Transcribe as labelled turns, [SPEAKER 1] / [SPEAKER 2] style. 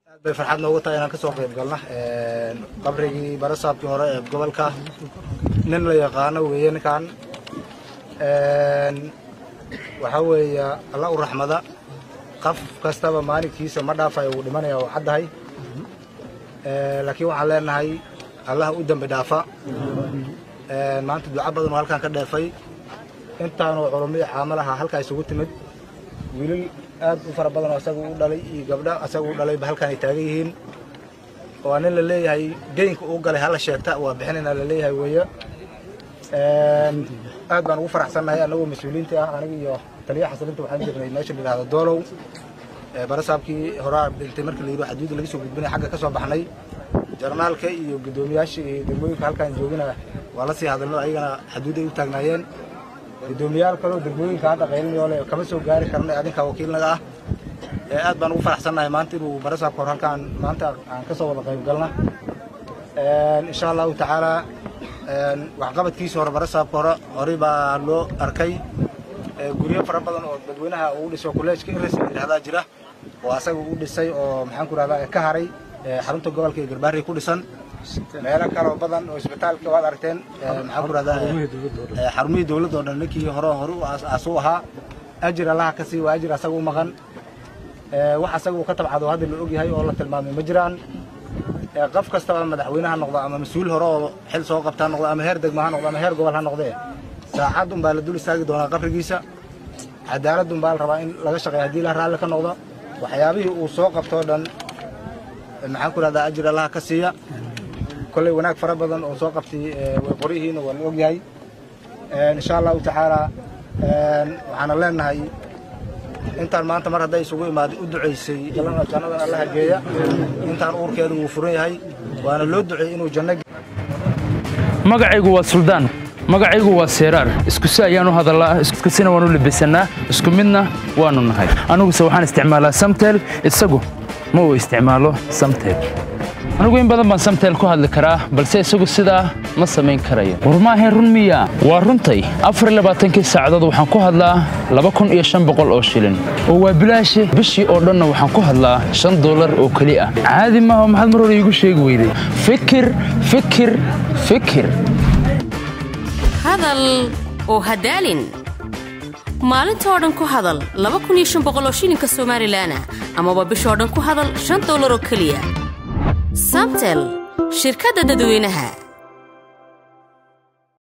[SPEAKER 1] aad bay farxad noogu tahay inaan ka soo qayb galna qabrigii barasaabkii hore ee gobolka nin la yaqaano weeye ninkan waxaa weeye alla u raxmada qof kastaba maalinkiisa ma dhaafayo wuu dhimanaya oo caddahay laakiin waxaan leenahay allaha u dembi dhaafa maanta duco badan oo halkaan ka dheefay intaanoo culummadii caamalaha halkaa isugu timid wiilal aad u fara badan oo asaga u dhalay iyo gabdho asaga u dhalayba halkaan ay taagan yihiin waa nin la leeyahay geynka uu galay hala sheegta waa bixinayna la leeyahay weeye aad baan ugu faraxsannahay annagoo mas-uuliyiinta ah aniga iyo taliya xasilinta waxaan jirnay meesha la yidhahdo doolow barasaabkii horaa dhintay markii la yidhi xaduudda laga soo gudbinay xagga ka soo baxnay jarnaalka iyo guddoomiyaasha iyo degmooyinka halkaan joogina waa la sii hadalno ayagana xaduudday u taagnaayeen guddoomiyaal kaloo degmooyinka hadda qaylinayoo le kama soo gaari karna adinka wakiilnaga ah aad baan ugu faraxsannahay maanta inuu barasaabka hor halkaan maanta aan ka soo wada qayb galna insha allahu tacaala waxqabadkiisa hore barasaabka hore horey baa loo arkay guryo fara badan oo dadweynaha uu dhiso kolleejka iris la yidhahdaa jira oo asaga u dhisay oo maxaan ku rahdaa ka haray xarunta gobolka ee garbaari ku dhisan meelo kaloo badan oo isbitaalka waad aragteen maxaan ku rahdaa xarumihii dowladda oo dhan ninkii hore hore u aasuu ahaa ajir allaha ka sii waa ajir asaga u maqan wax asaga uu ka tabcado hadda la ogyahay oo la tilmaamay ma jiraan qof kastaba madaxweyne ha noqdo ama mas-uul hore oo xil soo qabta ha noqdo ama heer degmo ha noqdo ama heer gobol ha noqdee saacad un baa la dul istaagi doonaa qabrigiisa cadaalad un baa la rabaa in laga shaqeeya haddii la raalli ka noqdo waxyaabihii uu soo qabtoo dhan maxaan ku rahdaa ajir allaha ka siiya kolley wanaag fara badan oo soo qabtay way qoryihiina waa la ogyahay insha allahu tacaala waxaana leenahay intaan maanta mar hadday isugu imaaday u ducaysay galana jannadan allaha geeya intaan uurkeedu wuu furan yahay waana loo duceeyey inuu janno
[SPEAKER 2] magacaygu waa suldaan magacaygu waa seeraar iskusi ayaanu hadallaa iskusina waanu labisannaa isku midna waannu nahay aniguse waxaan isticmaalaa samtel isagu ma uu isticmaalo samtel anigu in badan baan samtel ku hadli karaa balse isagu sidaa ma samayn karayo war maahayn run miya waa runtay afarlabaatankii saacadood waxaan ku hadlaa laba kun iyo shan boqol oo shilin oo waa bilaashe bishii oo dhanna waxaan ku hadlaa shan dollar oo keli ah caadi maaha maxaad mar hore iigu sheegi weyday fikir fikir fikir
[SPEAKER 3] hadal oo hadaalin maalinta oo dhan ku hadal laba kun iyo shan boqol oo shilinka somalilaana amaba bishoo dhan ku hadal shan dollar oo keliya samtel shirkadda dadweynaha